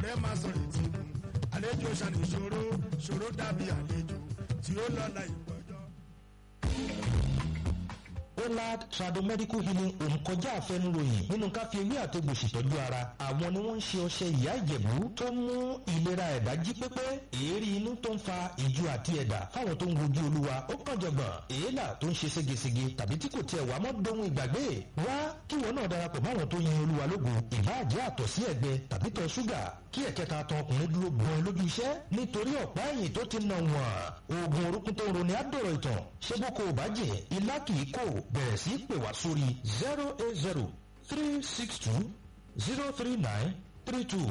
ọ̀rẹ́ máa sọ ètí mu àlejò ṣàní ṣòro ṣòro dàbí àlejò tí ó lọ́la ìgbọ́jọ́. Olad Tradomedical Healing Home kọjá àfẹnuròyìn nínú ká fi ewé àtegbò ṣètọ́jú ara. Àwọn ni wọ́n ń ṣe ọṣẹ ìyá ìjẹ̀bú tó mú ìlera ẹ̀dá jí pépé. Èérí inú tó ń fa ìju àti ẹ̀dà fáwọn tó ń wojú olúwa ó kàn jọ̀gbọ̀n. Èélà tó ń ṣe ségesège tàbí tí kò tiẹ̀ wá mọ́ dohun ìgbàgbé. Wá kí wọn náà darapọ̀ máwọn tó yin olúwa lógo. Ìbáàjẹ́ àtọ̀ sí ẹ̀gbẹ tàbí tọ̀ ṣúgà kí ẹ̀kẹta tan ọkùnrin dúró gbọ́n lójú iṣẹ́ nítorí ọ̀pá ẹ̀yìn tó ti nà wọ̀n. Oògùn orúkún tó ń roni á dọ̀rọ̀ ìtàn. Ṣé bó ko ò bá jẹ́ ilá kì í kò bẹ̀rẹ̀ sí pè wá sórí zero eight zero three six two zero three nine three two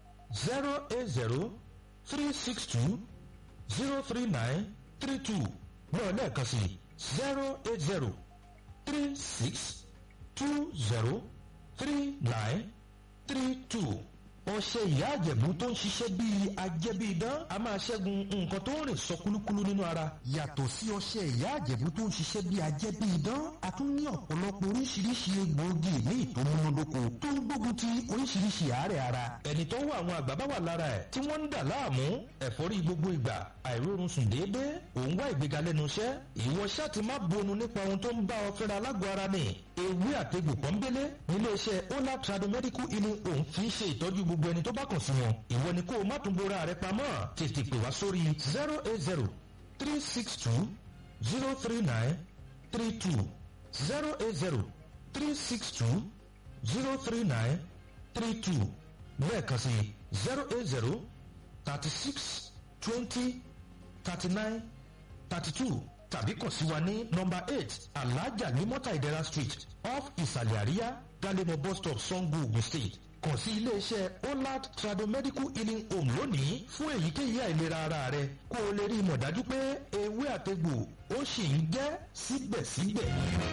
zero eight zero three six two zero three nine three two náà lẹ́ẹ̀kan sí zero eight zero three six two zero three nine three two ọṣẹ ìyá àjẹ̀bú tó ń ṣiṣẹ́ bíi ajẹ́bíidán a máa ṣẹ́gun nǹkan tó ń rìn sọ kúlúkúlú nínú ara. yàtọ̀ sí ọṣẹ ìyá àjẹ̀bú tó ń ṣiṣẹ́ bíi ajẹ́bíidán a tún ní ọ̀pọ̀lọpọ̀ oríṣiríṣi egbòogi ní ìtòmúnádóko tó ń gbógun ti oríṣiríṣi àárẹ̀ ara. ẹni tó wà àwọn àgbà bá wà lára ẹ̀ tí wọ́n ń dà láàmú ẹ̀fọ́rí gbogbo ìgbà àìrórun sùn déédéé òun wá ìgbéga lẹ́nu iṣẹ́ ìwọ ṣáà ti má bonu nípa ohun tó ń bá ọ fẹ́ra lágọ̀ọ́ ara ni ewé àtegbò pọ́nbélé níléeṣẹ́ ola tradomedical healing home fi ń ṣe ìtọ́jú gbogbo ẹni tó bá kàn sí wọn ìwọ ni kó o má tún bora rẹ pamọ́ tètè pè wá sórí zero eight zero three six two zero three nine three two zero eight zero three six two zero three nine three two lẹ́ẹ̀kan sí zero eight zero thirty six twenty thirty nine thirty two tàbí kàn sí wa ní nọmba eight alhaja ní mọ́tà ìdẹ́ra street off ìsàlẹ̀ àríyá galemo bus stop sango ogun state kàn sí iléeṣẹ́ olad tradomedical healing home lónìí fún èyíkéyìí àìlera ara rẹ kó o lè rí i mọ̀ dájú pé ewé àtegbò ó sì ń jẹ́ síbẹ̀síbẹ̀.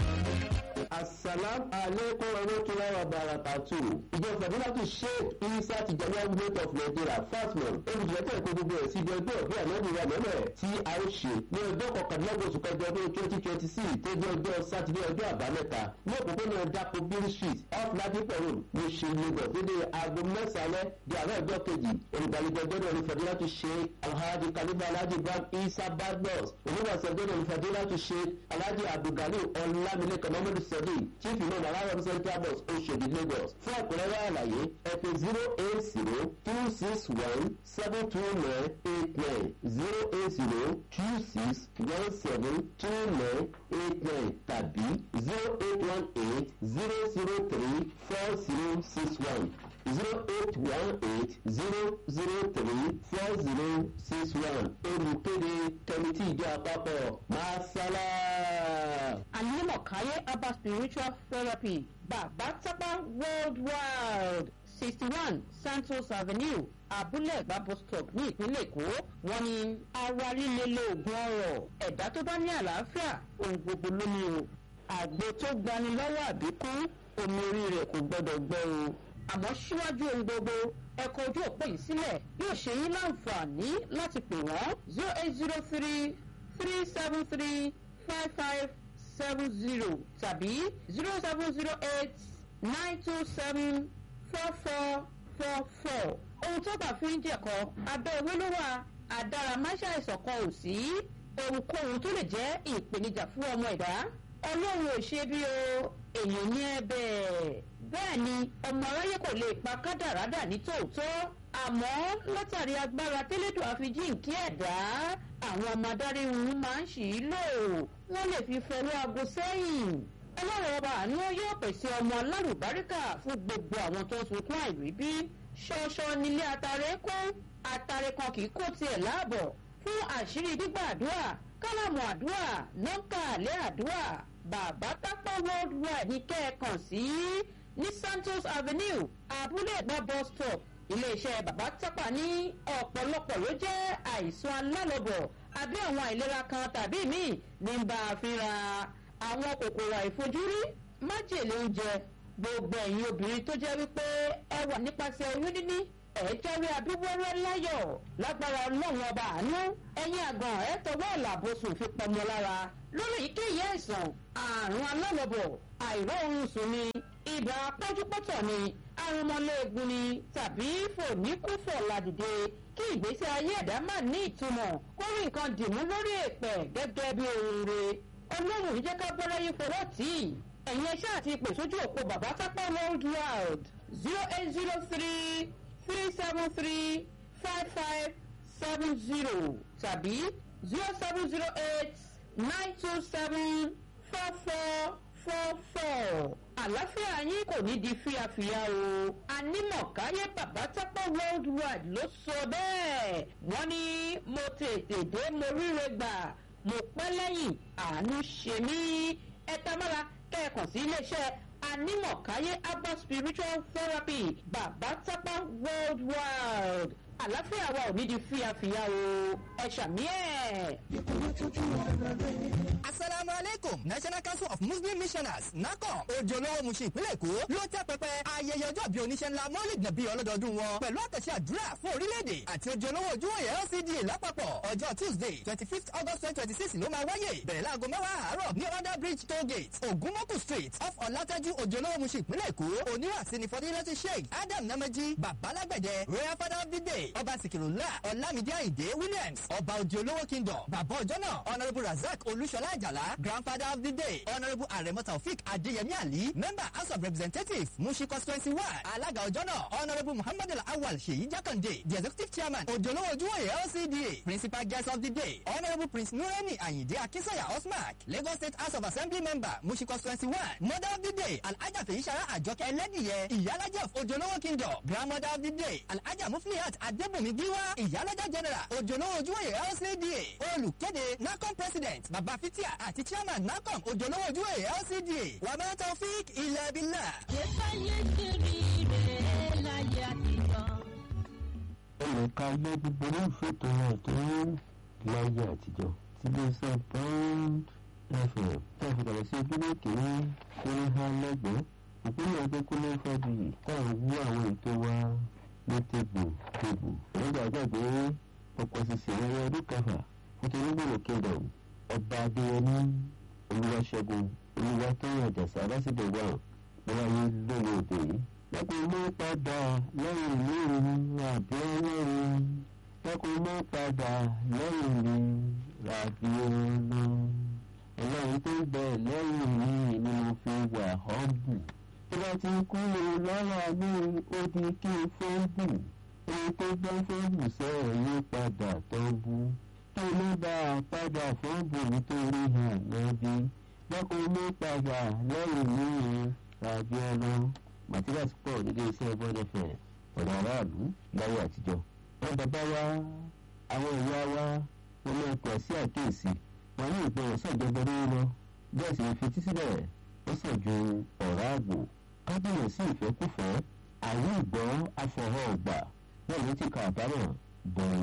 asalam aleikum warahmatulahi wabarakatuh ìjọ fàdúràtù sheikh isa tijaniya gate of nigeria fasmon olùdíjẹ́tẹ̀ èkó gbogbo ẹ̀ síbi ọjọ́ ìbí ànábì wa mẹ́mẹ́ tí a ó ṣe ní ọjọ́ kọkànlélọ́gbọ̀n oṣù kẹjọ ọdún twenty twenty six tó jẹ́ ọjọ́ sátidé ọjọ́ àbámẹ́ta ní òpópónà dapò bill street off ladipo road ní ṣe lagos dédé aago mẹ́sàn-án di àárọ̀ ọjọ́ kejì olùgbàlejò ọjọ́ náà ní fàdúràtù sheikh alhaji kalifa alhaji ibrahim isa badmus onígbàsẹ̀ ọjọ́ náà ní fàdúràtù sheikh alhaji abdulgali ọlámilẹ́kọ̀ mọ́mọ́dù sẹ́dí chief imam aláwọ̀ central bus oṣòdì lagos fún ẹ̀kúnrẹ́rẹ́ àlàyé ẹ̀pẹ̀ zero eight zero two six one seven two nine eight nine zero eight zero two six one seven two nine eight nine tàbí zero eight one eight zero zero three four zero six one zero eight one eight zero zero three four zero six one olùkéde kẹmítì ìjọ àpapọ̀ masala. Alimọ̀káyé Abba Spiritual Therapy Bàbá Tápá Worldwide sixty one Santos Avenue Abúlé Ẹ̀gbá bus stop ní ìpínlẹ̀ Èkó wọ́n ní ara líle lóògùn ọ̀rọ̀ ẹ̀dá tó bá ní àlàáfíà ohun gbogbo ló ní o àgbo tó gbani lọ́wọ́ àbíkú omi orí rẹ̀ kò gbọ́dọ̀ gbọ́ o àmọ́ síwájú ohun gbogbo ẹ̀kọ́ ojú òpó yìí sílẹ̀ yóò ṣe yín láǹfààní láti pè wọ́n zero eight zero three three seven three five five seven zero tàbí zero seven zero eight nine two seven four four four four ohun tó bá fi ń jẹ̀kọ́ abẹ́ ewé ló wà àdáramáṣá ìṣọ̀kan ò sí ohunkóhun tó lè jẹ́ ìpèníjà fún ọmọ ẹ̀dá ọlọ́run ò ṣe bí o èèyàn ní ẹ bẹ́ẹ̀ bẹ́ẹ̀ ni ọmọ aráyé kò lè pa kádàrádà ní tòótọ́ àmọ́ látàrí agbára tẹ́lẹ̀dọ̀ àfijíǹkí ẹ̀dá àwọn ọmọ adarí wọn máa ń ṣì í lò wọ́n lè fi fọwọ́ aago sẹ́yìn ọlọ́run ọba àánú yóò pèsè ọmọ alárùbáríkà fún gbogbo àwọn tó ń sunkún àìríbí ṣọṣọ nílé atare kó atare kan kì í kó tiẹ̀ láàbọ̀ fún àṣírí gbígbàdúrà kálámù àdúrà nọ́ńkà àlẹ́ àdúrà bàbá tápá worldwide ní kẹ́ẹ̀kan sí ní santos avenue abúlé ẹ̀gbá bus stop iléeṣẹ́ bàbá tápà ní ọ̀pọ̀lọpọ̀ ló jẹ́ àìsàn alálọ́bọ̀ àbí àwọn àìlera kan tàbí míì ní bá a fínra àwọn kòkòrò àìfojúrí májèlé oúnjẹ gbogbo ẹ̀yin obìnrin tó jẹ́ wípé ẹ wà nípasẹ̀ oyún níní ẹ̀ẹ́dẹ́rì abíwẹ́rẹ́ láyọ̀ lágbára ọlọ́run ọba àánú ẹ̀yin àgàn ẹ̀ tọwọ́ ìlàbọ̀sùn fi pọmọ lára lórí èyíkéyìí àìsàn àrùn alálọ́bọ̀ àìró oorun sùn ni ibà pọ́njúpọ́tọ̀ ni arúmọléegun ni tàbí fòníkúfọ̀ ládìde kí ìgbésí ayé ẹ̀dá má ní ìtumọ̀ kó rí nǹkan dìmú lórí èpẹ̀ gẹ́gẹ́ bí ohun re ọlọ́run yìí jẹ́ ká bọ́ láyé fọwọ́ tì í ẹ̀yin ẹṣẹ́ àti ìpè sójú òpó bàbá tápá world wide zero eight zero three three seven three five five seven zero tàbí zero seven zero eight nine two seven four four four four àlàáfíà yín kò ní di fíafíà o anímọ̀káyé bàbá tápá world wide ló sọ bẹ́ẹ̀ wọ́n ní mo tètè dé mo ríre gbà mo pẹ́ lẹ́yìn àánú ṣe mí ẹ tamara kẹ́ẹ̀kan sí iléeṣẹ́ anímọ̀káyé herbal spiritual therapy bàbá tápá world wide àlàáfíà wa ò ní di fíafíà o ẹ ṣàmì ẹ̀. asalaamu aleykum national council of muslim missioners nacom ojú olówó musin ìpínlẹ̀ èkó ló tẹ́ pẹpẹ ayẹyẹ ọjọ́ bíi oníṣẹ́ ńlá mọ́lìd nàbí ọlọ́dọọdún wọn pẹ̀lú àtẹ̀sí àdúrà fún orílẹ̀-èdè àti ojú olówó ojúwòye lcda lápapọ̀ ọjọ́ tuesday twenty fifth august twenty twenty six ló máa wáyé bẹ̀rẹ̀ láago mẹ́wàá àárọ̀ ní under bridge toll gate ogunmoku street off ọ̀làtẹ́jú ojú olówó musin ìpínlẹ̀ èkó oníwàsí ni fọdílẹ́tì sheikh adam namaji babalágbẹ̀dẹ royal father of the day ọba sikirula ọlámídé àyìndé williams ọba ojú olówó kingdom bàbá ọjọ́ náà honourable razak olúṣọlá àjàlá grandfather of the day honourable aremo taofik adeyemi ali member house of representatives mushi constituency one alága ọjọ́ náà honourable muhammadu awal seyi jakande the executive chairman ojolowo ojúwòye lcda principal guest of the day honourable prince nureni ayinde akinsanya osmark lagos state house of assembly member mushi constituency one mother of the day alhaja feyisara àjọkẹ́ ẹlẹ́dìyẹ ìyálàjẹ́ of ojolowo kingdom grandmother of the day alhaja muflihat adébùnmi giwa ìyálàjẹ́ general ojolowo ojúwòye lcda olùkéde nacom president baba fitia àti chairman nacom ojolowo ojúwòye lcda wàmẹ́ taofik ilẹ̀ bílà. ẹnìka gbọ́ gbogbo olólùfẹ́ tó náà tó láyé àtijọ́ tí lè sọ bond fm táàfin kàlẹ́ sí ojúlé kìíní kúrú ha lẹ́gbẹ̀ẹ́ ìpínlẹ̀ ọdún kúlẹ̀ fàdùyì táwọn wú àwọn ètò wa ní tèbù tèbù nígbà gbàgbé ọ̀pọ̀ ṣiṣẹ́ ẹ̀rọ ọdún kẹfà nítorí gbòòrò kingdom ọba adéyẹmí olúwaṣẹ́gun olúwatóyìn àjàsà lásìkò wà wáyé lónìí òde yìí lẹ́kùn mọ́ padà lẹ́yìn mi ràbí ọlọ́run lẹ́kùn mọ́ padà lẹ́yìn mi ràbí ọlọ́run ọlọ́run tó ń bẹ lẹ́yìn mi ni mo fi wà họ́bù tó bá ti kúrò lára mi ó di kí n fọ́nbù ohun tó bá fọ́nbù sẹ́ẹ̀ yí padà tó bú tó ló bá a padà fọ́nbù nítorí hàn lọ́bí lẹ́kùn mọ́ padà lẹ́yìn mi ràbí ọlọ́run materials pọ̀ nílé iṣẹ́ bọ́dẹ̀fẹ̀ ọ̀rọ̀ aráàlú láyé àtijọ́ wọn bàbá wa àwọn ìyá wa wọn máa pọ̀ sí àkíyèsí wọn ní ìgbọràn sọ̀jọ̀gbọ́n lórí lọ bẹ́ẹ̀ sì ń fetí sílẹ̀ ó sàn ju ọ̀rá àgbò kábíyàn sí ìfẹ́kùfẹ́ àwọn ìgbọ́ afọ̀họ́ ọ̀gbà náà ló ti kà àbámọ̀ bọ̀ọ̀